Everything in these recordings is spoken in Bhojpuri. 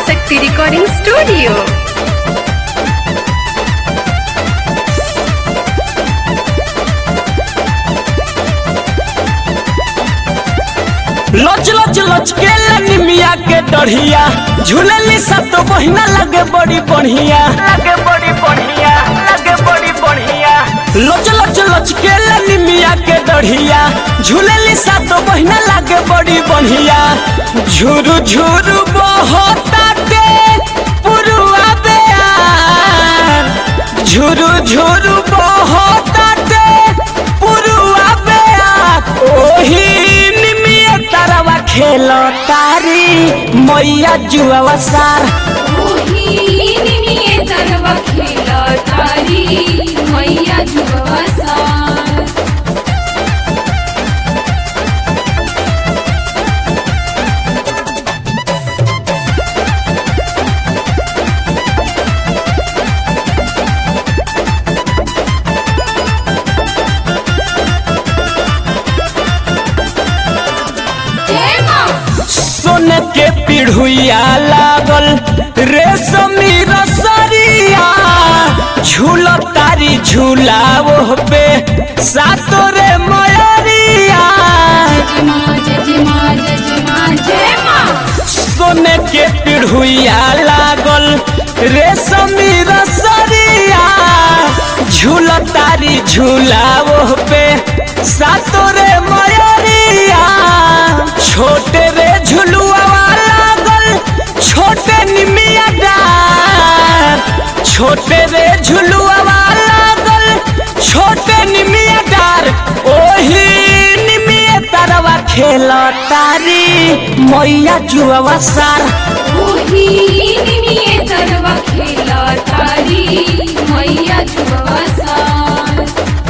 Shakti Recording Studio. लच लच लच के निमिया के डढ़िया झूलली सब तो बहिना लगे बड़ी बढ़िया लगे बड़ी बढ़िया लगे बड़ी बढ़िया लच लच लच के निमिया के डढ़िया झूलली सब तो बहिना लगे बड़ी बढ़िया झुरु झुरु बहताटे पुरुआ बेयार झुरु झुरु बहताटे पुरुआ बेयार ओही निमिया तरवा खेलो तारी मैया जुआ सार मैया जुआ सार जय माँ सोन के पिढ़ुया लागल रेशमी रसरिया झूल तारी झूला वो पे सातो रे मयरिया जय माँ जय माँ जय माँ जय माँ सोन के पिढ़ुया लागल रेशमी रसरिया झूल तारी झूला वो पे सातो रे मयरिया छोटे रे झुलुआ लागल छोटे निमिया डार छोटे रे झुलुआ लागल छोटे निमिया डार ओही निमिया तरवा खेल तारी मैया जुआ सार ओही निमिये तरवा खेला तारी मैया जुआ सार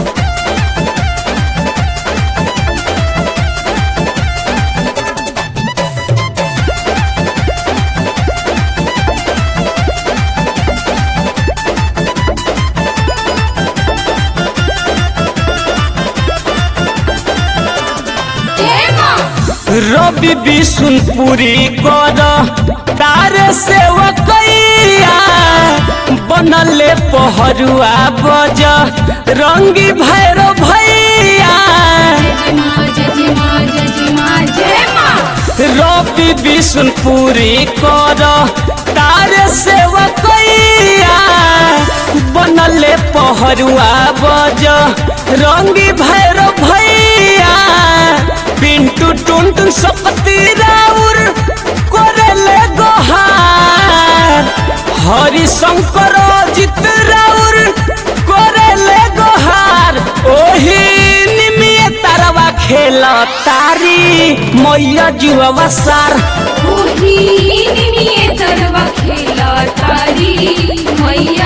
जय माँ रवि बिशुनपुरी कर तारे सेवकैया बनले पहरुआ बज रंगी भैरो भैया जय माँ जय माँ जय माँ जय माँ रवि बिशुनपुरी कर तारे सेवकैया बनले पहरुआ बज रंगी भैरो भैया पिंटू टुनटुन सकती राउर कोरेले गोहार हरि शंकर जित राउर कोरेले गोहार ओही निमिये तरवा खेल तारी मैया जुआ सार ओही निमिये तरवा खेला तारी मैया